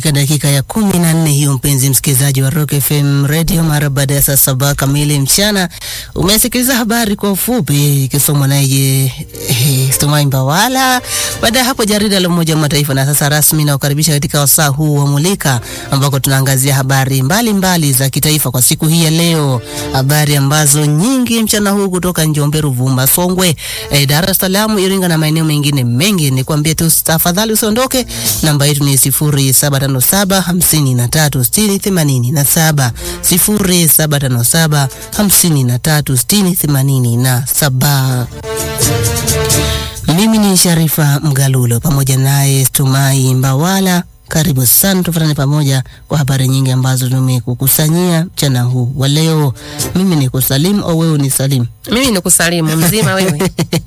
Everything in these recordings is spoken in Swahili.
katika dakika ya kumi na nne hiyo, mpenzi msikilizaji wa Rock FM Radio, mara baada ya saa saba kamili mchana, umesikiliza habari kwa ufupi ikisomwa naye eh, Stumai Mbawala. Baada ya hapo jarida la Umoja wa Mataifa, na sasa rasmi nakukaribisha katika wasaa huu wa Mulika ambako tunaangazia habari mbalimbali mbali za kitaifa kwa siku hii ya leo, habari ambazo nyingi mchana huu kutoka Njombe, Ruvuma, Songwe, eh, Dar es Salaam, Iringa na maeneo mengine mengi. Nikwambie tu tafadhali usiondoke, namba yetu ni sifuri saba tano saba hamsini na tatu sitini themanini na saba sifuri saba tano saba hamsini na tatu sitini themanini na saba. Mimi ni Sharifa Mgalulo pamoja naye Stumai Mbawala. Karibu sana, tufuatane pamoja kwa habari nyingi ambazo tumekukusanyia mchana huu wa leo. Mimi ni kusalimu au wewe ni salimu? Mimi ni kusalimu mzima wewe.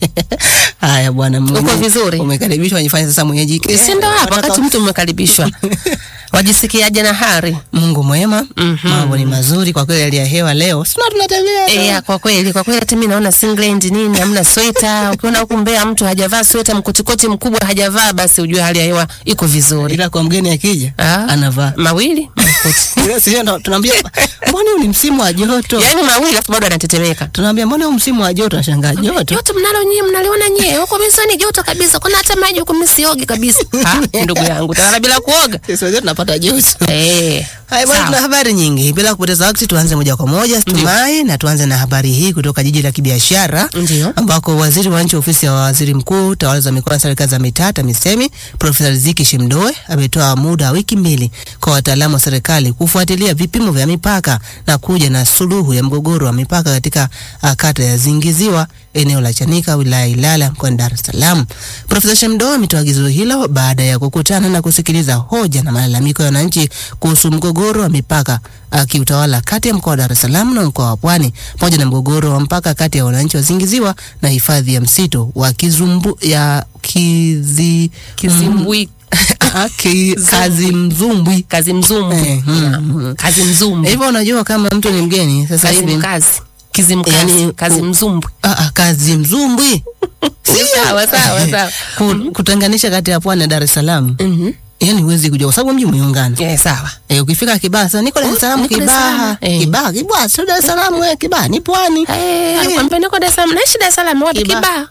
Haya bwana, Uko vizuri? Umekaribishwa, nifanye sasa mwenyeji. Si ndo hapa wakati mtu umekaribishwa. Wajisikiaje na hari? Mungu mwema, Mhm. mambo ni mazuri kwa kweli. Hali ya hewa leo sina, tunatembea Eh, ya, kwa kweli kwa kweli hata mimi naona singlet nini hamna sweta. Ukiona huku Mbeya mtu hajavaa sweta, mkotikoti mkubwa hajavaa, basi ujue hali ya hewa iko vizuri. ila kwa mgeni akija Ah. anavaa Mawili makoti. Sio, ndo tunaambia mbona huu ni msimu wa joto, Yaani mawili afu bado anatetemeka. tunaambia mbona huu msimu wa joto, ashangaa joto Joto mnalo nyie mnaliona nyie. Huko mimi ni joto kabisa. Kuna hata maji huko mimi siogi kabisa. Ha, ndugu yangu, tawala bila kuoga. sisi wenyewe tunapata joto. Eh. Haya bwana, sawa. tuna habari nyingi. Bila kupoteza wakati, tuanze moja kwa moja Tumai, na tuanze na habari hii kutoka jiji la kibiashara Ndio. ambako waziri wa nchi ofisi ya waziri mkuu tawala za mikoa na serikali za mitaa TAMISEMI Profesa Riziki Shimdoe ametoa muda wa wiki mbili kwa wataalamu wa serikali kufuatilia vipimo vya mipaka na kuja na suluhu ya mgogoro wa mipaka katika uh, kata ya Zingiziwa eneo la Chanika wilaya ya Ilala mkoani Dar es Salaam. Profesa Shimdoe ametoa agizo hilo baada ya kukutana na kusikiliza hoja na malalamiko ya wananchi kuhusu mgogoro wa mipaka uh, kiutawala kati ya mkoa wa Dar es Salaam na mkoa wa Pwani pamoja na mgogoro wa mpaka kati ya wananchi wa Zingiziwa na hifadhi ya msitu wa Kizumbu ya Kizi Kizimbwi Ah, ki, kazi mzumbwi kazi mzumbwi. Eh, mm. Kazi mzumbwi. hivyo. Unajua kama mtu ni mgeni sasa Kazi hivi mkazi. Kizimkazi. Yani, kazi u- mzumbwi. ah, ah, kazi mzumbwi Sawa sawa sawa. Ku- kutenganisha kati ya Pwani na Dar es Salaam, Mhm. yani huwezi kujua kwa sababu mji umeungana. Eh, sawa. Eh, ukifika Kibaha sasa niko Dar es Salaam, niko Dar es Kibaha, Salaam. Eh. Kibaha, Kibaha, sio Dar es Salaam, wewe Kibaha ni Pwani. Eh, alikwambia niko Dar es Salaam. Naishi Dar es Salaam wapi? Kibaha. Kibaha.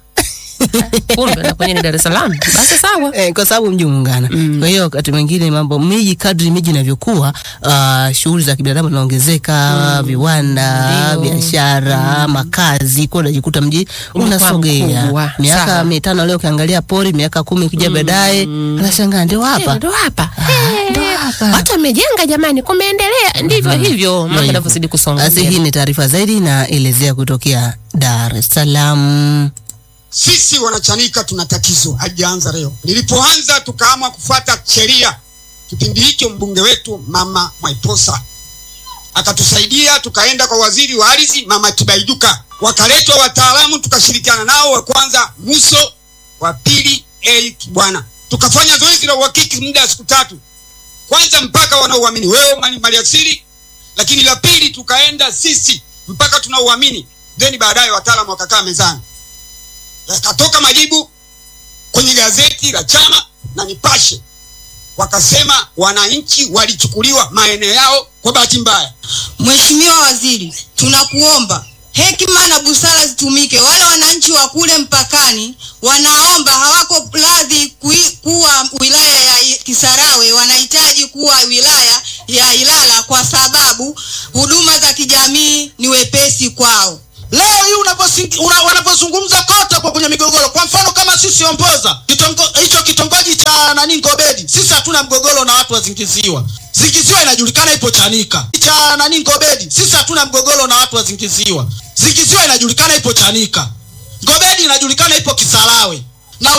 Kumbe na kwenye ni Dar es Salaam. Basi sawa. Eh, kwa sababu mji umeungana. Kwa hiyo wakati mwingine mambo miji, kadri miji inavyokuwa, uh, shughuli za kibinadamu zinaongezeka, viwanda, Ndio. biashara, makazi, kwa unajikuta mji Unakuwa unasogea. mkubwa. Miaka Sawa. mitano leo ukiangalia pori, miaka kumi kuja baadaye, anashangaa ndio Eh, hapa. Ndo hapa. ndo Eh, hapa. Watu wamejenga jamani, kumeendelea. Ndivyo hivyo mambo hivyo. yanavyozidi kusonga. Basi hii mbele. ni taarifa zaidi na elezea kutokea Dar es Salaam. Sisi wanachanika tuna tatizo, halijaanza leo. Nilipoanza tukaamua kufuata sheria. Kipindi hicho mbunge wetu mama Mwaiposa akatusaidia, tukaenda kwa waziri wa ardhi mama Tibaiduka, wakaletwa wataalamu, tukashirikiana nao. Wa kwanza Muso, wa pili Eric Bwana, tukafanya zoezi la uhakiki muda wa siku tatu. Kwanza mpaka wanaoamini wewe mali maliasili, lakini la pili tukaenda sisi mpaka tunaoamini, then baadaye wataalamu wakakaa mezani yakatoka majibu kwenye gazeti la chama na Nipashe, wakasema wananchi walichukuliwa maeneo yao kwa bahati mbaya. Mheshimiwa Waziri, tunakuomba hekima na busara zitumike. Wale wananchi wa kule mpakani wanaomba, hawako radhi kui- kuwa wilaya ya I- Kisarawe, wanahitaji kuwa wilaya ya Ilala kwa sababu huduma za kijamii ni wepesi kwao. Leo hii unaposi- una- wanapozungumza kote kwa kwenye migogoro, kwa mfano kama sisi Omboza, kitongo- hicho kitongoji cha nani Ngobedi, sisi hatuna mgogoro na watu wa Zingiziwa. Zingiziwa inajulikana ipo Chanika. Cha nani Ngobedi, sisi hatuna mgogoro na watu wa Zingiziwa. Zingiziwa inajulikana ipo Chanika. Ngobedi inajulikana ipo Kisarawe.